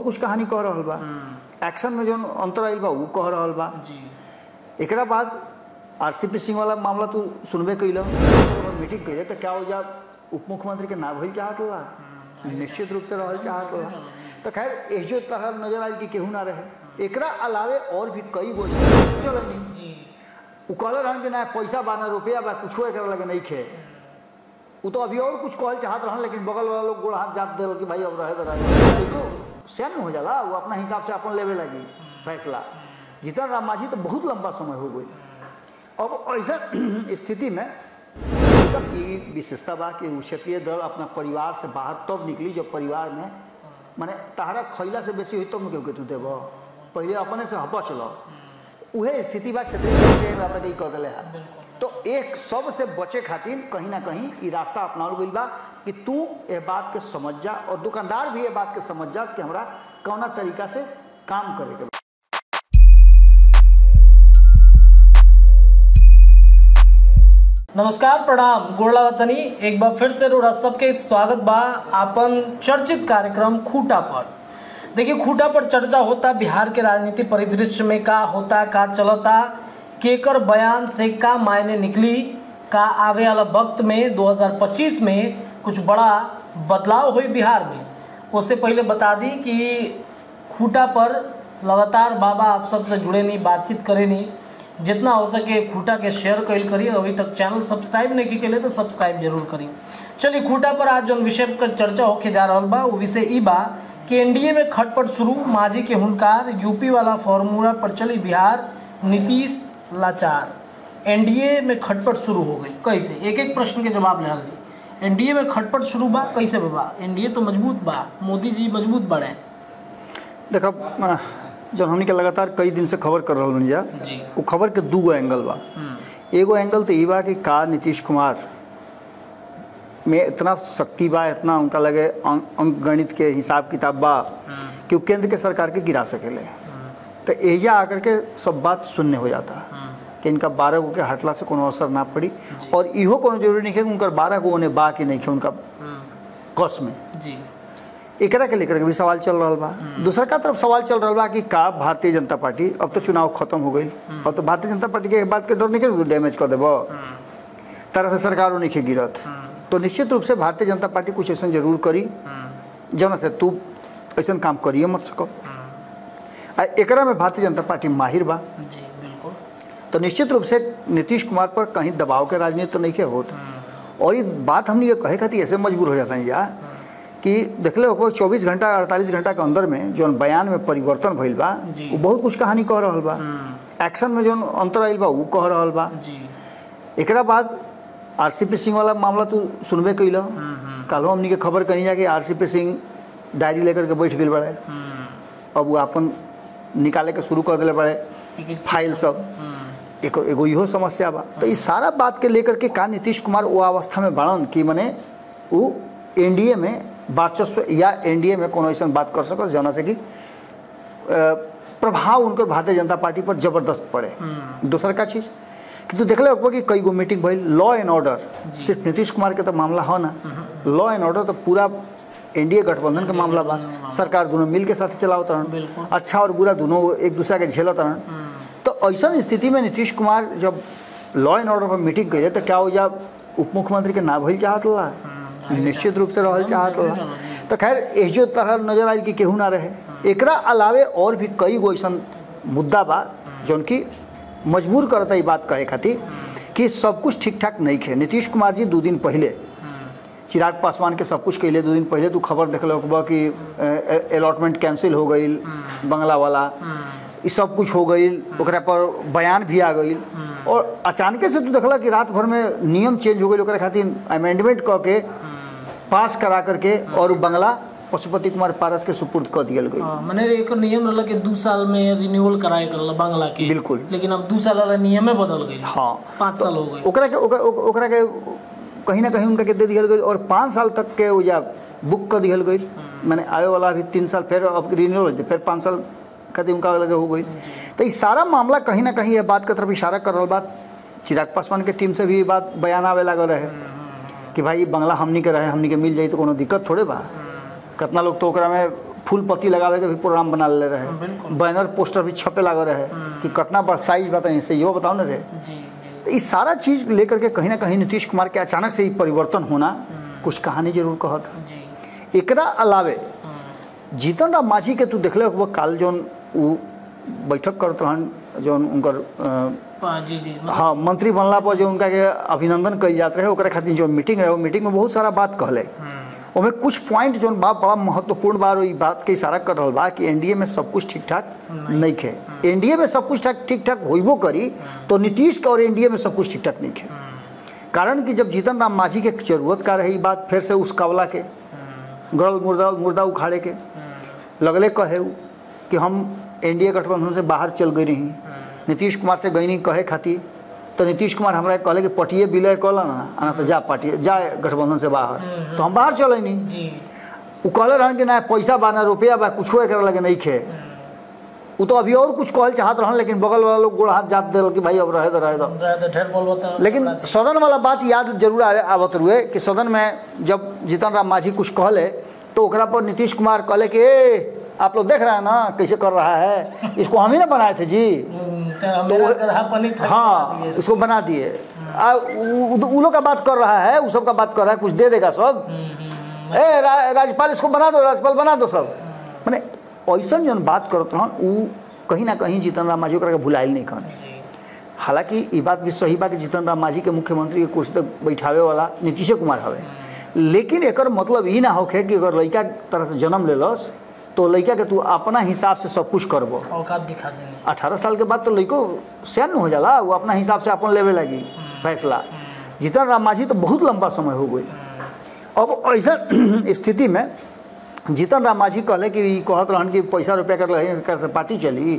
बहुत कुछ कहानी कह रहल बा एक्शन में जो अंतर आइल बा उ कह रहल बा जी एकरा बाद आरसीपी सिंह वाला मामला तू सुनबे कैल मीटिंग कैले तो क्या हो जा उप मुख्यमंत्री के ना भइल चाहत होला निश्चित रूप से रहल चाहत होला तो खैर एजो तरह नजर आयल कि केहू ना रहे एकरा अलावे और भी कई गो चलो जी उ कहले रहन कि ना पैसा बा ना रुपया बा कुछो एकरा लगे नहीं खे उ तो अभी और कुछ कहल चाहत रहन लेकिन बगल वाला लोग गोड़ हाथ जाप देल कि भाई अब रहे तो रहे देखो सैन हो जाला वो अपना हिसाब से अपन लेवे लगी फैसला जीतन राम मांझी तो बहुत लंबा समय हो गई अब ऐसा स्थिति में तब ई विशेषता बा कि उ क्षेत्रीय दल अपना परिवार से बाहर तब निकली जब परिवार में माने तहरा खैला से बेसी हुई तब न केहू के तू देब पहले अपने से हपच लो उहे स्थिति बा क्षेत्रीय दल के हमरा के ई कह देले है तो एक सब से बचे खातिर कहीं ना कहीं ई रास्ता अपनावल गइल बा कि तू ये बात के समझ जा और दुकानदार भी ये बात के समझ जा कि हमरा कौना तरीका से काम करे के बा। नमस्कार प्रणाम गोड़ला तनी एक बार फिर से रोड़ा सबके स्वागत बा आपन चर्चित कार्यक्रम खूटा पर देखिए खूटा पर चर्चा होता बिहार के राजनीति परिदृश्य में का होता का चलता केकर बयान से का मायने निकली का आवे वाला वक्त में 2025 में कुछ बड़ा बदलाव हुई बिहार में उससे पहले बता दी कि खूटा पर लगातार बाबा आप सबसे जुड़े नहीं बातचीत करे नहीं जितना हो सके खूटा के शेयर कैल करी अभी तक चैनल सब्सक्राइब नहीं की तो सब्सक्राइब जरूर करी चलिए खूटा पर आज जो विषय पर चर्चा होके जा रहा बा वो विषय ई बा कि एनडीए में खटपट शुरू मांझी के हुनकार यूपी वाला फॉर्मूला पर चली बिहार नीतीश लाचार एनडीए में खटपट शुरू हो गई कैसे एक एक प्रश्न के जवाब ले दी एनडीए में खटपट शुरू बा कैसे बा एनडीए तो मजबूत बा मोदी जी मजबूत बड़े देखो अ, जब हमनी के लगातार कई दिन से खबर कर रहल बनी जा जी वो खबर के दू गो एंगल बा एगो एंगल तो ई बा कि का नीतीश कुमार में इतना शक्ति बा इतना उनका लगे अंक अंक गणित के हिसाब किताब बा कि वो केंद्र के सरकार के गिरा सकेले तो एजा आकर के सब बात शून्य हो जाता कि इनका बारह गो के हटला से कोनो असर ना पड़ी और इहो कोनो जरूरी नहीं है कि उनकर बारह गो ओने बा कि नहीं है उनका कस में जी एकरा के लेकर के भी सवाल चल रहा बा दूसरा का तरफ सवाल चल रहा बा कि का भारतीय जनता पार्टी अब तो चुनाव खत्म हो गई अब तो भारतीय जनता पार्टी के बात के डर नहीं कि डैमेज कर देबो तरह से सरकारों नहीं के गिरत तो निश्चित रूप से भारतीय जनता पार्टी कुछ ऐसा जरूर करी जौन से तू ऐसा काम करिए मत सको आ एकरा में भारतीय जनता पार्टी माहिर बा जी बिल्कुल तो निश्चित रूप से नीतीश कुमार पर कहीं दबाव के राजनीति तो नहीं के होत और ये बात हमने ये कहे खातिर ऐसे मजबूर हो जाता है या कि देखले हो चौबीस घंटा अड़तालीस घंटा के अंदर में जो बयान में परिवर्तन भइल बा जी। वो बहुत कुछ कहानी कह रहल बा एक्शन में जो अंतर आइल बा उ कह रहल बा जी एकरा बाद आरसीपी सिंह वाला मामला तू सुनबे कैल कल हमनी के खबर कनी जा कि आरसीपी सिंह डायरी लेकर के बैठ गए बड़े अब वो अपन निकाले के शुरू कर दिले बड़े एक एक फाइल सब एक एगो इहो समस्या बा तो इस सारा बात के लेकर के का नीतीश कुमार वो अवस्था में बाड़न कि मने वो एनडीए में वर्चस्व या एनडीए में कोनो ऐसा बात कर सकत जौना से कि अ, प्रभाव उनकर भारतीय जनता पार्टी पर जबरदस्त पड़े दूसर का चीज़ कि तू देखले होगा कि कई गो मीटिंग भइल लॉ एंड ऑर्डर सिर्फ नीतीश कुमार के तो मामला हो ना लॉ एंड ऑर्डर तो पूरा एनडीए गठबंधन के मामला बा सरकार दोनों मिल के साथ चलावत रहन बिल्कुल। अच्छा और बुरा दोनों एक दूसरा के झेलत रहन तो ऐसा स्थिति में नीतीश कुमार जब लॉ एंड ऑर्डर पर मीटिंग करे तो क्या हो जा उप मुख्यमंत्री के ना भइल चाहत ला निश्चित रूप से रहल चाहत ला तो खैर एजो तरह नजर आयल कि केहू ना रहे एकरा अलावे और भी कई गो ऐसा मुद्दा बा जौन की मजबूर करता ई बात कहे खातिर कि सब कुछ ठीक ठाक नहीं खे नीतीश कुमार जी दो दिन पहले चिराग पासवान के सब कुछ कैले दो दिन पहले तू खबर देखल होगा कि अलॉटमेंट कैंसिल हो गई बंगला वाला ये सब कुछ हो गई ओकरा पर बयान भी आ गई और अचानक से तू देखला कि रात भर में नियम चेंज हो गई ओकरा खातिर अमेंडमेंट कऽ के पास करा करके और उ बंगला पशुपति कुमार पारस के सुपुर्द कऽ दियल गई हाँ, मने एक नियम रहला कि दू साल में रिन्यूअल कराए करला बांग्ला के बिल्कुल। लेकिन अब दू साल वाला नियमे बदल गई हाँ पाँच साल हो गए ओकरा के ओकरा ओक- ओकरा के कहीं ना कहीं उनका के दे दियल गई और पाँच साल तक के वो जा बुक कर दियल गई मैंने आए वाला अभी तीन साल फिर अब रिन्यूअल हो जाए, फिर पाँच साल खातिर उनका लगे हो गई तो ये सारा मामला कहीं ना कहीं ये बात की तरफ इशारा कर रहा बात चिराग पासवान के टीम से भी ये बात बयान आवे लगा रहे कि भाई ई बंगला हमनी के रहे हमनी के मिल जाई तो कोनो दिक्कत थोड़े बा कितना लोग तो ओकरा में फूल पत्ती लगावे के भी प्रोग्राम बना ले रहे बिल्कुल। बैनर पोस्टर भी छपे लगे रहे कि कितना बड़ साइज बताइए से यो बताओ ना रहे जी जी तो इस सारा चीज लेकर के कहीं ना कहीं नीतीश कुमार के अचानक से ही परिवर्तन होना कुछ कहानी जरूर कहत जी एकरा अलावे जीतन राम मांझी के तू देखले वो काल जौन उ बैठक करत रहन जौन उनकर अ, पा- जी जी मतलब हाँ मंत्री बनला पर जो उनका के अभिनंदन कल जात रहे ओकरा खातिर जो मीटिंग रहे वो मीटिंग में बहुत सारा बात कहले ओमे कुछ पॉइंट जो बा बड़ा महत्वपूर्ण बा और ई बात के इशारा कर रहल बा कि एनडीए में सब कुछ ठीक ठाक नहीं खे एनडीए में सब कुछ ठाक ठीक ठाक होइबो करी तो नीतीश के और एनडीए में सब कुछ ठीक ठाक नहीं खे कारण कि जब जीतन राम मांझी के जरूरत का रही बात फिर से उस कावला के गड़ल मुर्दा मुर्दा उखाड़े के लगले कहे उ कि हम एनडीए गठबंधन से बाहर चल गई रही नीतीश कुमार से गई नहीं कहे खातिर तो नीतीश कुमार हमरा के कहले कि पटिए विलय कल ना आ ना तो जा पार्टी जा गठबंधन से बाहर तो हम बाहर चले नहीं जी उ कहले रहन कि ना पैसा बा ना रुपया बा कुछो एकरा लगे नहीं खे उ तो अभी और कुछ कहल चाहत रहन लेकिन बगल वाला लोग गोड़ हाथ जाप दिल कि भाई अब रहे दो रहे दो रहे तो ढेर बोलबो तो लेकिन बड़ा चीज। सदन वाला बात याद जरूर आवे आवत रुए कि सदन में जब जीतन राम मांझी कुछ कहले तो ओकरा पर नीतीश कुमार कहले कि ए आप लोग देख रहे हैं ना कैसे कर रहा है इसको हम ही ना बनाए थे जी हम्म, तो मेरा गधा पनी था हाँ इसको बना दिए आ, उ- उ- उ लोग का बात कर रहा है उ सब का बात कर रहा है कुछ दे देगा सब ए रा, राज्यपाल इसको बना दो राज्यपाल बना दो सब मैंने ऐसा जौन बात करत रहन उ कहीं ना कहीं जीतन राम मांझी ओकरा के भुलाइल नहीं कहन जी हालांकि ये बात भी सही बा कि जीतन राम मांझी के मुख्यमंत्री के कुर्सी तक बैठावे वाला नीतीश कुमार हवे लेकिन एकर मतलब ई ना होखे कि अगर लड़का तरह से जन्म लेलस तो लड़का के तू अपना हिसाब से सब कुछ करबो औकात दिखा देंगे अठारह साल के बाद तो लड़को सैन हो जाला वो अपना हिसाब से अपन लेवे लगी फैसला जीतन राम मांझी तो बहुत लंबा समय हो गई अब ऐसा स्थिति में जीतन राम मांझी कहले कि ई कहत रहन कि पैसा रुपया कर लगे कर से पार्टी चली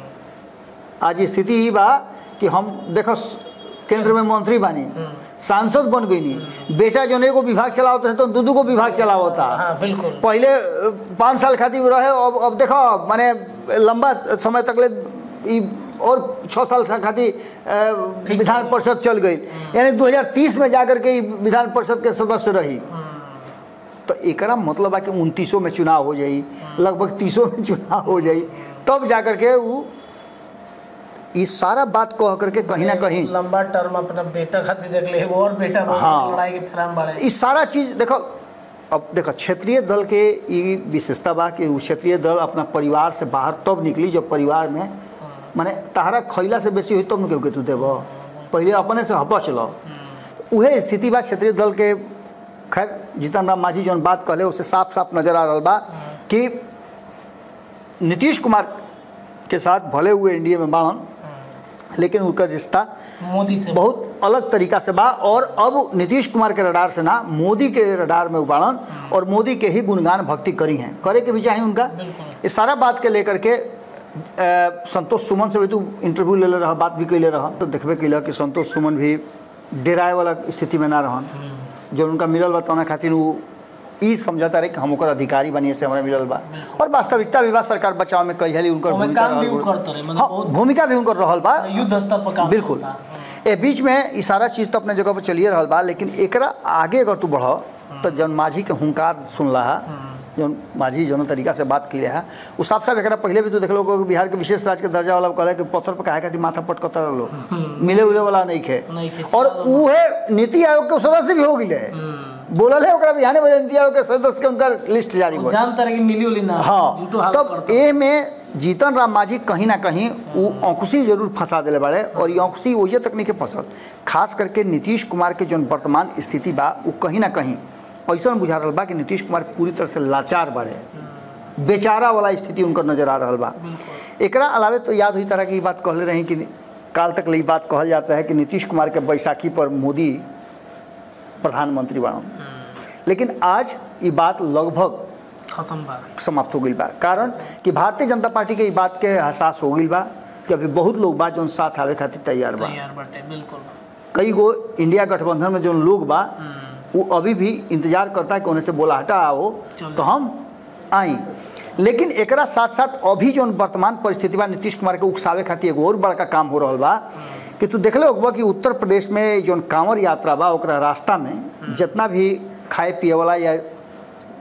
आज स्थिति ही बा कि हम देखो केंद्र में मंत्री बानी सांसद बन गई नी बेटा जो एगो विभाग चलावत है तो दू दू गो विभाग चलावता हाँ बिल्कुल पहले अ, पाँच साल खातिर रहे अब अब देखो माने लंबा समय तक ले ई और छः साल तक खातिर अ, विधान परिषद चल गई यानी 2030 में जाकर के ई विधान परिषद के सदस्य रही तो एकरा मतलब है कि उनतीसों में चुनाव हो जाई लगभग तीसों में चुनाव हो जाई तब जाकर के वो ई सारा बात कह करके कहीं ना कहीं लंबा टर्म अपना बेटा खातिर देख ले वो और बेटा बहुत हाँ। लड़ाई के फैराम बढ़े ई सारा चीज देखो अब देखो क्षेत्रीय दल के ई विशेषता बा कि उ क्षेत्रीय दल अपना परिवार से बाहर तब निकली जब परिवार में माने तहरा खैला से बेसी हुई तब न केहू के तू देब पहले अपने से हपच लो उहे स्थिति बा क्षेत्रीय दल के खैर जीतन राम मांझी जौन बात कहले उसे साफ साफ नजर आ रहा बा कि नीतीश कुमार के साथ भले हुए एनडीए में बाहन लेकिन उनका रिश्ता मोदी से बहुत अलग तरीका से बा और अब नीतीश कुमार के रडार से ना मोदी के रडार में उबाड़न और मोदी के ही गुणगान भक्ति करी हैं करे के भी चाहिए उनका बिल्कुल। इस सारा बात के लेकर के अ, संतोष सुमन से भी तू इंटरव्यू ले ले रहा बात भी कैले रहा तो देखबे कैल कि संतोष सुमन भी डेराए वाला स्थिति में ना रहन जो उनका मिलल बा तौना खातिर वो ई समझता रहे कि हम ओकर अधिकारी बनिए से हमरा मिलल बा और वास्तविकता भी बा सरकार बचाव में कई हाली उनकर ओमे भूमिका काम भी रहल उ बा। करत रहे, मतलब हाँ, बहुत- भूमिका भी उनकर रहल बा युद्ध स्तर पर काम बिल्कुल होता। ए बीच में ई सारा चीज़ तो अपने जगह पर चलिए रहल बा लेकिन एकरा आगे अगर तू बढ़ तो जौन माझी के हुंकार सुन रहा जौन माझी जौन तरीका से बात की है वो साफ साफ एकरा पहले भी तू देख लो कि बिहार के विशेष राज्य के दर्जा वाला कहले कि पत्थर पर काहे खातिर माथा पटकत रहो मिले उले वाला नहीं खे नहीं खे, और उहे नीति आयोग के सदस्य भी हो गए बोलल है ओकरा बिहाने बजे नीति आयोग के सदस्य के उनका लिस्ट जारी हो जानता रहे कि मिली उली ना हाँ झूठो हाल तब करता ए में जीतन राम मांझी कहीं ना कहीं वो औंकुशी जरूर फंसा दिले बाड़े और ये औंकुशी वही तक नहीं के फंसल खास करके नीतीश कुमार के जौन वर्तमान स्थिति बा वो कहीं ना कहीं ऐसा बुझा रहा बा कि नीतीश कुमार पूरी तरह से लाचार बाड़े बेचारा वाला स्थिति उनकर नजर आ रहा बा एकरा अलावे तो याद हुई तरह की ई बात कहले रही कि काल तक ई बात कहल जाता है कि नीतीश कुमार के बैसाखी पर मोदी प्रधानमंत्री बना लेकिन आज ये बात लगभग खत्म बा समाप्त हो गई बा कारण कि भारतीय जनता पार्टी के ई बात के एहसास हो गई बा कि अभी बहुत लोग बा जौन साथ आवे खातिर तैयार बा तैयार बाटे बिल्कुल कई गो इंडिया गठबंधन में जौन लोग बा वो अभी भी इंतजार करता है कि उन्हें से बोला हटा आओ चलो। तो हम आई लेकिन एकरा साथ साथ अभी जौन वर्तमान परिस्थिति बा नीतीश कुमार के उकसावे खातिर एगो और बड़का काम हो रहा बा कि तू देखले होगा कि उत्तर प्रदेश में जौन कांवर यात्रा बा ओकरा रास्ता में जितना भी खाए पिए वाला या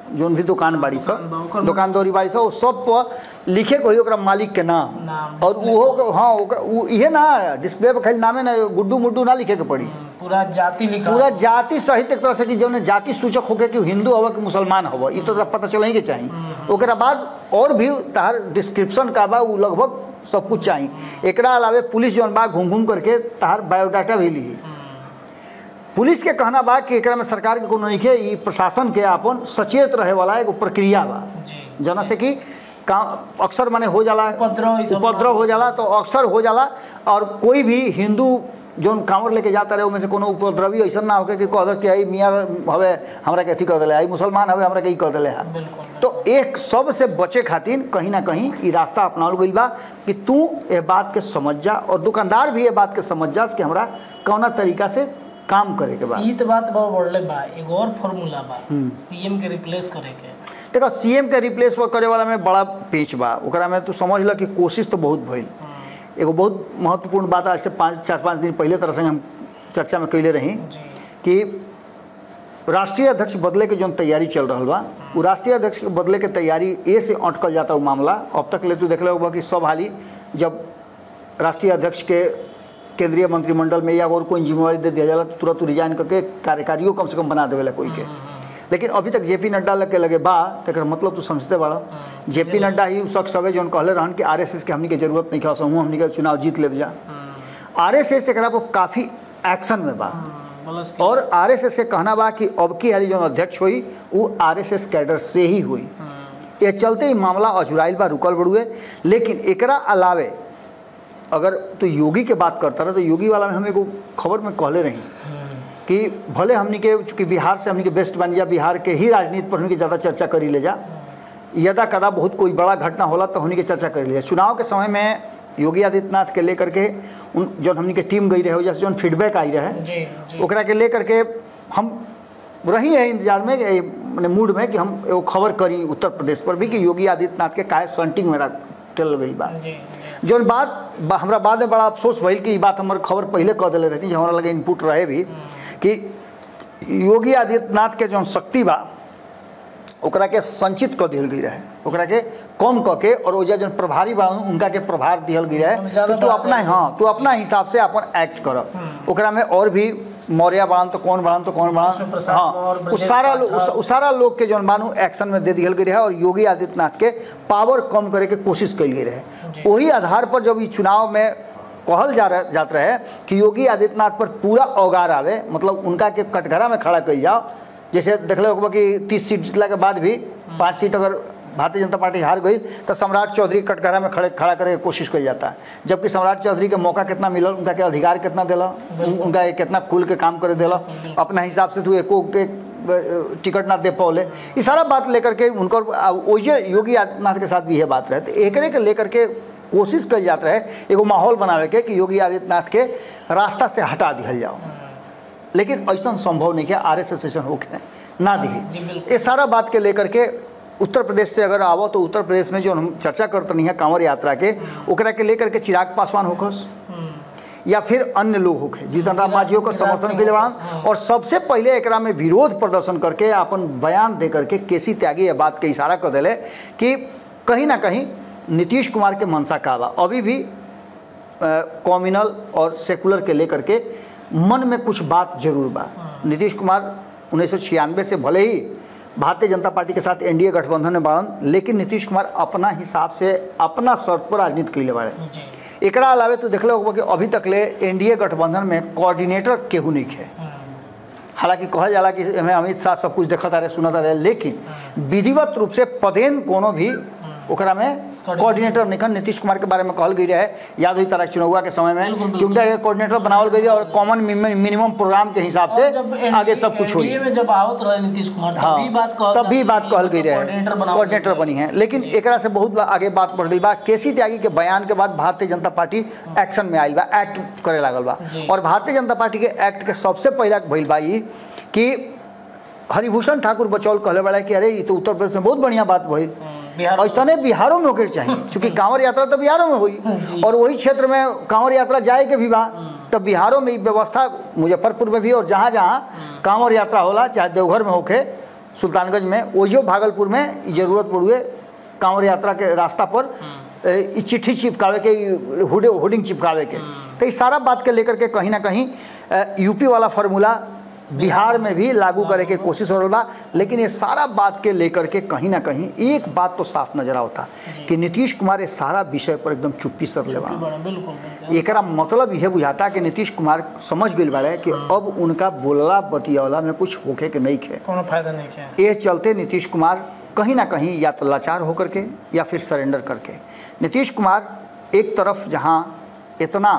जोन भी दुकान बाड़ी दुकान बा, सब ओकर दुकान दौरी बाड़ी सब सब पर लिखे के होई ओकरा मालिक के नाम नाम, और उहो के- हाँ ओकरा उ- इहे ना डिस्प्ले पर खाली नामे ना गुड्डू मुड्डू ना लिखे के पड़ी पूरा जाति लिखा पूरा जाति सहित एक तरह से कि जौन जाति सूचक होके कि हिंदू हवा कि मुसलमान हवा ई तो तोरा पता चल ही के चाही ओकरा बाद और भी तहार डिस्क्रिप्शन का बा उ लगभग सब कुछ चाही एकरा अलावे पुलिस जौन बा घूम घूम करके तहार बायोडाटा भी ली पुलिस के कहना बा कि एकरा में सरकार के कोनो नइखे ई प्रशासन के अपन सचेत रहे वाला एगो प्रक्रिया बा जी जना से कि का अक्सर माने हो जाला उपद्रव ई सब उपद्रव हो जाला तो अक्सर हो जाला और कोई भी हिंदू जोन कांवर लेके जाता रहे उनमें से कोनो उपद्रवी ऐसा ना होके कि कह दे कि आई मियाँ हवे हमरा के अथी कह दिले आई मुसलमान हवे हमरा के ई कह दिले है बिल्कुल तो एक सब से बचे खातिर कहीं ना कहीं ई रास्ता अपनावल गइल बा कि तू ये बात के समझ जा और दुकानदार भी ये बात के समझ जा कि हमरा कौना तरीका से काम करे के बा ई तो बात बहुत बढ़ले बा एगो और फॉर्मूला बा सीएम के रिप्लेस करे के देखो सीएम के रिप्लेस करे वाला में बड़ा पेच बा ओकरा में तू समझ ल कि कोशिश तो बहुत भइल एगो बहुत महत्वपूर्ण बात आज से पाँच चार पाँच दिन पहले तरह से हम चर्चा में कैले रही जी कि राष्ट्रीय अध्यक्ष बदले के जौन तैयारी चल रहा बा उ राष्ट्रीय अध्यक्ष के बदले के तैयारी ए से अटकल जाता वो मामला अब तक ले तू देख होगा कि सब हाली जब राष्ट्रीय अध्यक्ष के केंद्रीय मंत्रिमंडल में या और कोई जिम्मेवारी दे दिया जाला तो तुरंत रिजाइन करके कार्यकारियों कम से कम बना देवेला कोई के लेकिन अभी तक जेपी नड्डा लग के लगे बा तकर मतलब तू समझते बड़ा जेपी नड्डा ही उ शख्स हवे जौन कहले रहन कि आरएसएस के हमनी के जरूरत नहीं खा हमनी के चुनाव जीत लेब जा आरएसएस एकरा पर काफ़ी एक्शन में बा प्लस के और आरएसएस के कहना बा कि अब की हाली जौन अध्यक्ष हुई वो आरएसएस कैडर से ही हुई ये चलते ही मामला अजुराइल बा रुकल बड़ुए लेकिन एकरा अलावे अगर तो योगी के बात करता रहे तो योगी वाला में हम एगो खबर में कहले रही कि भले हमनी के चूँकि बिहार से हमनी के बेस्ट बन जा बिहार के ही राजनीति पर हमनी के ज़्यादा चर्चा करी ले जा यदा कदा बहुत कोई बड़ा घटना होला तो हमनी के चर्चा कर लिया चुनाव के समय में योगी आदित्यनाथ के लेकर के उन जौन हमनी के टीम गई रहे हो जैसे जौन फीडबैक आई रहे जी जी ओकरा के लेकर के हम रही है इंतजार में ए, मने मूड में कि हम एगो खबर करी उत्तर प्रदेश पर भी कि योगी आदित्यनाथ के काहे संटिंग मेरा चल गई बा जी जौन बात बा, हमरा बाद में बड़ा अफसोस भइल कि ई बात हमर खबर पहले कह दिले रहती जो हमरा लगे इनपुट रहे भी कि योगी आदित्यनाथ के जौन शक्ति बा ओकरा के संचित कऽ दिहल गई रहे ओकरा के कम कऽ के और ओजा जौन प्रभारी बा उनका के प्रभार दिहल गई रहे ज्यादा कि तू बात अपना है। हाँ तू अपना हिसाब से अपन एक्ट कर ओकरा में और भी मौर्य बाड़न तो कौन बाड़न तो कौन विष्णु बाड़न प्रसाद हाँ मौर्य, उ ब्रजेश सारा लोग पाठक। उ सारा लोग के जौन बानू एक्शन में दे दिहल गई रहे और योगी आदित्यनाथ के पावर कम करे के कोशिश कल गई रहे वही आधार पर जब ई चुनाव में कहल जा रहा जात रहे कि योगी आदित्यनाथ पर पूरा औगार आवे मतलब उनका के कटघरा में खड़ा कल जाओ जैसे देख लो कि तीस सीट जीतला के बाद भी पाँच सीट अगर भारतीय जनता पार्टी हार गई तो सम्राट चौधरी कटघरा में खड़े खड़ा करे के कोशिश कल जाता है जबकि सम्राट चौधरी के मौका कितना मिलल उनका के अधिकार कितना दिला उन- उनका के कितना खुल के काम करे दिला अपना हिसाब से तू एको के अ, टिकट ना दे पौले ये सारा बात लेकर के उनकर आ, वैसे योगी आदित्यनाथ के साथ भी यह बात रहे तो एकरे के लेकर के कोशिश कल जात रहे एगो माहौल बनावे के कि योगी आदित्यनाथ के रास्ता से हटा दिहल जाओ लेकिन ऐसा संभव नहीं कि आर एस एस ऐसा होके ना जी, दी बिल्कुल। ये सारा बात के लेकर के उत्तर प्रदेश से अगर आवो तो उत्तर प्रदेश में जो हम चर्चा करते नहीं है कांवड़ यात्रा के ओकरा के लेकर के चिराग पासवान होखस या फिर अन्य लोग होखे जीतन राम मांझी होकर गिरिराज समर्थन सिंह के लिए होखस, बाड़न। और सबसे पहले एकरा में विरोध प्रदर्शन करके अपन बयान दे करके केसी त्यागी ये बात के इशारा कर दिले कि कहीं ना कहीं नीतीश कुमार के मनसा का बा अभी भी कॉम्युनल और सेकुलर के लेकर के मन में कुछ बात जरूर बा नीतीश कुमार उन्नीस से भले ही भारतीय जनता पार्टी के साथ एनडीए गठबंधन में बाड़न लेकिन नीतीश कुमार अपना हिसाब से अपना शर्त पर राजनीति कैले बाड़े जी एकरा अलावे तो देखले होगा कि अभी तक ले एनडीए गठबंधन में कोऑर्डिनेटर केहू नहीं है हालांकि कहल जाला कि एमे अमित शाह सब कुछ देखता रहे सुनता रहे लेकिन विधिवत रूप से पदेन कोनो भी ओकरा में कोऑर्डिनेटर निकन नीतीश कुमार के बारे में कहल गई रहे याद हुई तरह चुनाव के समय में बिल्कुल, कि उनका एक कोऑर्डिनेटर बनावल गई रहे और कॉमन मिनिमम प्रोग्राम के हिसाब और जब से आगे सब कुछ हुई NDA में जब आवत रहे नीतीश कुमार तब हाँ भी बात कहल तब भी बात कहल गई रहे कोऑर्डिनेटर बनावल कोऑर्डिनेटर गई बनी है लेकिन एकरा से बहुत बा- आगे बात बढ़ गई बा केसी त्यागी के बयान के बाद भारतीय जनता पार्टी एक्शन में आयल बा एक्ट करे लागल बा जी। और भारतीय जनता पार्टी के एक्ट के सबसे पहला भइल बा ई कि हरिभूषण ठाकुर बचौल कहले वाला कि अरे ये तो उत्तर प्रदेश में बहुत बढ़िया बात भइल हम्म, बिहार ऐसने बिहारों में होके के चाहिए क्योंकि कांवड़ यात्रा तो बिहारों में हुई जी। और वही क्षेत्र में कांवड़ यात्रा जाए के भी बा तब बिहारों में ई व्यवस्था मुजफ्फरपुर में भी और जहाँ जहाँ कांवड़ यात्रा होला चाहे देवघर में होके सुल्तानगंज में ओजो भागलपुर में ई जरूरत पड़ुए कांवड़ यात्रा के रास्ता पर ए, ई चिट्ठी चिपकावे के ई हुडे होर्डिंग चिपकावे के तो इस सारा बात के लेकर के कहीं ना कहीं अ, यूपी वाला फार्मूला बिहार में भी लागू करे के कोशिश हो रहा बा लेकिन ये सारा बात के लेकर के कहीं ना कहीं एक बात तो साफ नजर आवता कि नीतीश कुमार ये सारा विषय पर एकदम चुप्पी सर लेवा बड़ा बिल्कुल बिल्कुल एकरा मतलब यह बुझाता कि नीतीश कुमार समझ गई बाड़े कि अब उनका बोलला बतियौला में कुछ होके के नहीं खे कोनो फायदा नहीं किया ये चलते नीतीश कुमार कहीं ना कहीं या तो लाचार होकर के या फिर सरेंडर करके नीतीश कुमार एक तरफ जहाँ इतना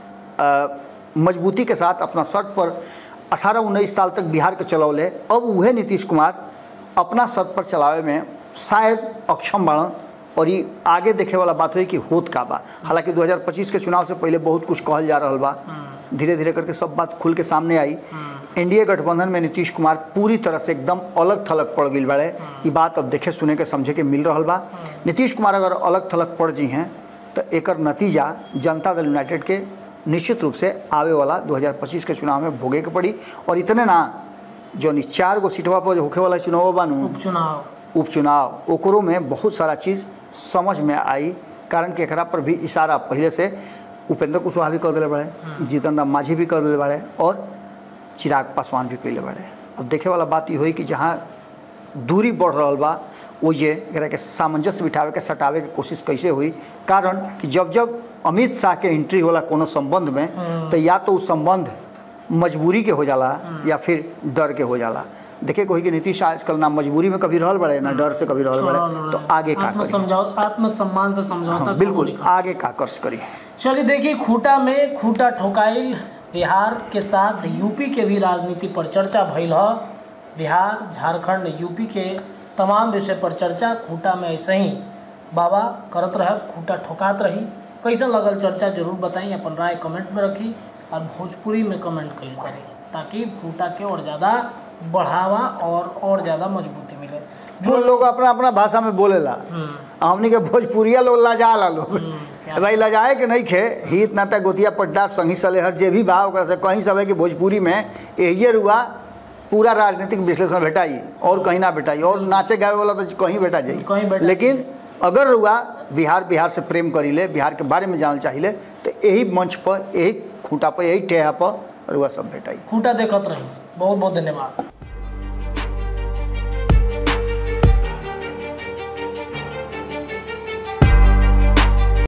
अ, मजबूती के साथ अपना शर्त पर 18-19 साल तक बिहार के चलौले अब वह नीतीश कुमार अपना शर्त पर चलावे में शायद अक्षम बाड़न और ये आगे देखे वाला बात हुई कि होत का बा हालांकि 2025 के चुनाव से पहले बहुत कुछ कहल जा रहा बा धीरे धीरे करके सब बात खुल के सामने आई एनडीए गठबंधन में नीतीश कुमार पूरी तरह से एकदम अलग थलग पड़ गई बाड़े ये बात अब देखे सुने के समझे के मिल रहा बा नीतीश कुमार अगर अलग थलग पड़ जी हैं तो एकर नतीजा जनता दल यूनाइटेड के निश्चित रूप से आवे वाला 2025 के चुनाव में भोगे के पड़ी और इतने ना जो नि चार गो सीटवा पर होखे वाला चुनाव बानू उपचुनाव उपचुनाव ओकरो में बहुत सारा चीज़ समझ में आई कारण कि एकरा पर भी इशारा पहले से उपेंद्र कुशवाहा भी कर दिले बड़े जीतन राम मांझी भी कर दिले बड़े और चिराग पासवान भी कैले बड़े अब देखे वाला बात ये हुई कि जहाँ दूरी बढ़ रहा बा ओजे एकरा के सामंजस्य बिठावे के सटावे के कोशिश कैसे हुई कारण कि जब जब अमित शाह के एंट्री होला कोनो संबंध में तो या तो उ संबंध मजबूरी के हो जाला या फिर डर के हो जाला देखे कोई कि नीतीश आजकल ना मजबूरी में कभी रहल बड़े ना डर से कभी रहल बड़े तो आगे का आत्म करी समझाओ आत्मसम्मान से समझौता हाँ, कबो बिल्कुल नहीं आगे का कर्ज करी चलिए देखिए खूटा में खूटा ठोकाइल बिहार के साथ यूपी के भी राजनीति पर चर्चा भइल ह बिहार झारखंड यूपी के तमाम विषय पर चर्चा खूटा में ऐसे ही बाबा करत रह खूटा ठोकात रही कैसा लगल चर्चा जरूर बताई अपन राय कमेंट में रखी और भोजपुरी में कमेंट करी करी ताकि खूटा के और ज़्यादा बढ़ावा और और ज़्यादा मजबूती मिले जो लोग अपना अपना भाषा में बोलेला हमनी के भोजपुरिया लोग लजा ला लोग भाई लजाए के नहीं खे हित नाता गोतिया पट्टा संगी सलेहर जे भी बा ओकरा से कहीं सब है कि भोजपुरी में यही रुआ पूरा राजनीतिक विश्लेषण भेटाई और कहीं ना भेटाई और नाचे गावे वाला तो कहीं भेटा कहीं जाई भेटा लेकिन अगर रुआ बिहार बिहार से प्रेम करीले बिहार के बारे में जानल चाहिए तो यही मंच पर यही खूंटा पर यही टेहा पर रुआ सब भेटाई खूटा देखत रही बहुत बहुत धन्यवाद